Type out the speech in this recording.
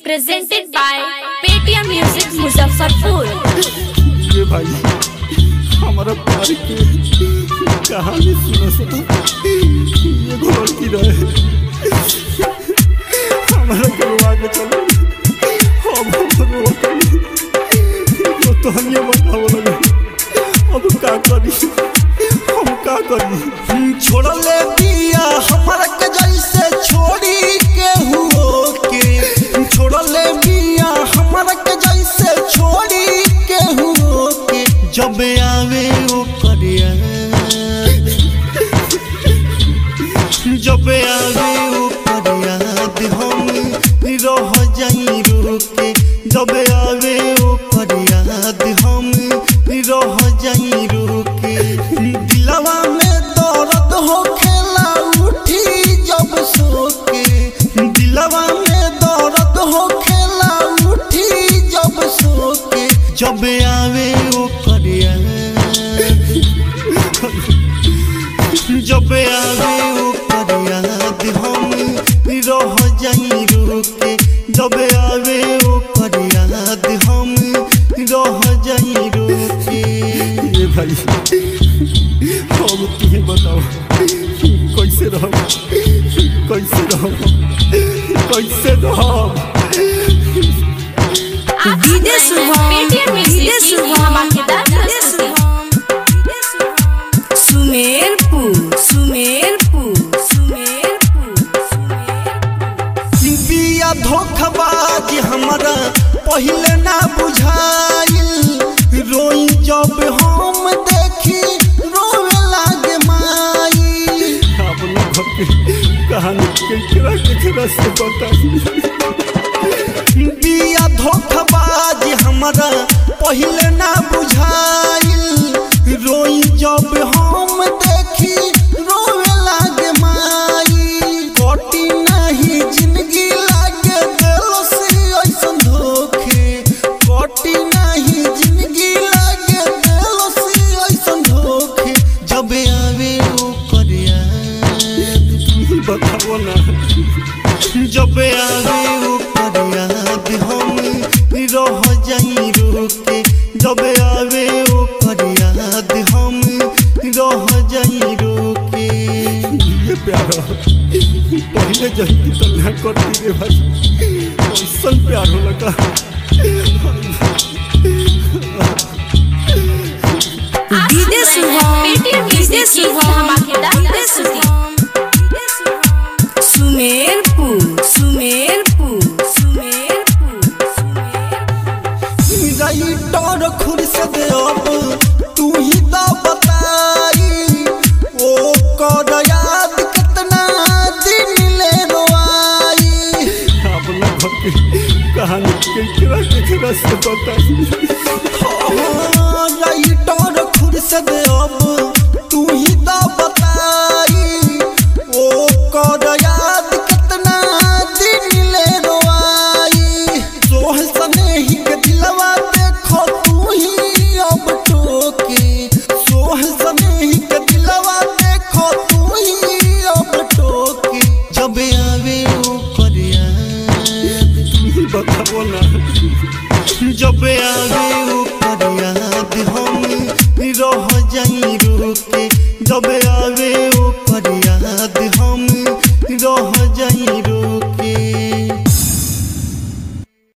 presented by Paytm Music Muzaffarpur. ये भाई हमारा प्यार के कहानी सुनो सुनो ये लड़की रहे हमारा करवा के चलो अब हम रोकनी तो तो हम ये बताओ लगे अब का करी हम का करी छोड़ ले दिया हमारा के जैसे छोड़ी के हुओ के छोड़ ले दिया हमारा के जैसे छोड़ी के हुओ के जब आवे ओ करिया जब आवे ओ करिया हम रह जाई रोके जब आवे ओ करिया हम रह जाई रोके दिलवा में दर्द हो खेला उठी जब सोके दिलवा में दर्द हो खेला उठी जब सोके जब आवे ओ करिया जब आवे ओ करिया हम रह जाई रोके जब आवे ओ करिया हम रह जाई रोके ये भाई अब तुम्हें बताओ कैसे रहो कैसे रहो कैसे रहो DJ Shubham Paytm Music DJ की शुभम धमाकेदार डीजे प्रस्तुति। शुभम सुमेरपुर सुमेरपुर सुमेरपुर सुमेरपुर बिया धोखबाज हमरा पहिले ना बुझाइल रोई जब हम देखी रोवे लागे माई आप लोग अपनी कहानी केकरा केकरा से बताइए बिया धोखबाज हमरा पहिले ना बुझाइल रोई जब हम देखी रोवे लागे माई कटी नहीं जिंदगी लागे दिल से ऐसन धोखे कटी नहीं जिंदगी लागे दिल से ऐसन धोखे जब आवे ओ करिया बताओ ना जब आवे ओ फरियाद हम रह जाई रोके जब आवे ओ फरियाद हम रह जाई रोके ये प्यार पहले जल्दी तो ना करती रे भाई ऐसा प्यार हो लगा DJ Shubham Paytm DJ Music की शुभम धमाकेदार डीजे प्रस्तुति। शुभम सुमेरपुर सुमेरपुर सुमेरपुर सुमेरपुर राइटर खुर्सद अब तू ही तो बताई ओ कर याद कितना दिन ले रोआई आप लोग अपनी कहानी केकरा केकरा से बताइए राइटर खुर्सद अब तू ही तो बताई ओ कर याद कितना दिन ले रोआई सोह सनेही के दिलवा देखो तू ही अब टोके सोह सनेही के दिलवा देखो तू ही अब टोके जब आवे ओ करिया बताओ ना जब आवे ओ फरियाद हम रह जाई रोके जब आवे ओ फरियाद हम रह जाई